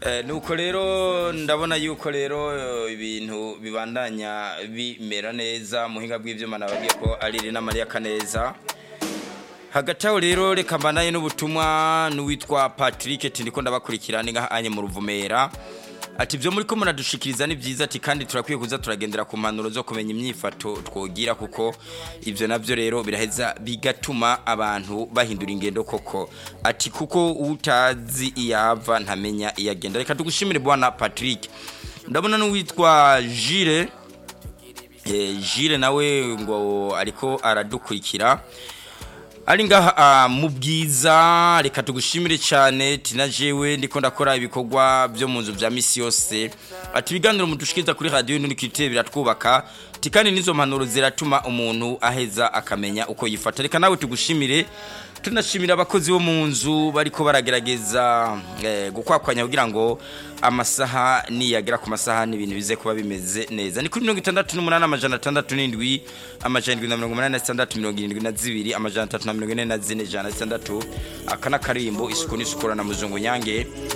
nuko rero ndabona yuko rero ibintu bibandanya bimera neza muhinga bw'ibyuma nababwiye ko ari Irina Maria Kaneza hagati aho rero reka mbanaye n'ubutumwa n'uwitwa Patrick tindiko ndabakurikirana ngahanye mu ruvumera ati byo muri ko muradushikiriza ni byiza ati kandi turakwiye kuza turagendera ku mpanuro zo kumenya imyifato twogira kuko ivyo navyo rero biraheza bigatuma abantu bahindura ingendo koko ati kuko utazi iyava ntamenya iyagenda reka tugushimire bwana Patrick ndabona n'uwitwa Jire eh Jire nawe ngo ariko aradukurikira ari ngaha mu bwiza reka tugushimire cyane tina jewe ndiko ndakora ibikorwa byo mu nzu bya misi yose ati ibiganiro mudushikiriza kuri radio n'unikite biratwubaka tikani nizo mpanuro ziratuma umuntu aheza akamenya uko yifata reka nawe tugushimire tunashimira abakozi bo mu nzu bariko baragerageza eh, gukwakwanya kugira ngo amasaha niyagera ku masaha n'ibintu bize kuba bimeze neza ni kuri 68 amajana 67 amajana 76 mirongo irindwi na zibiri amajana 344 jana 6 akana karimbo isuku n'isukura na muzungu nyange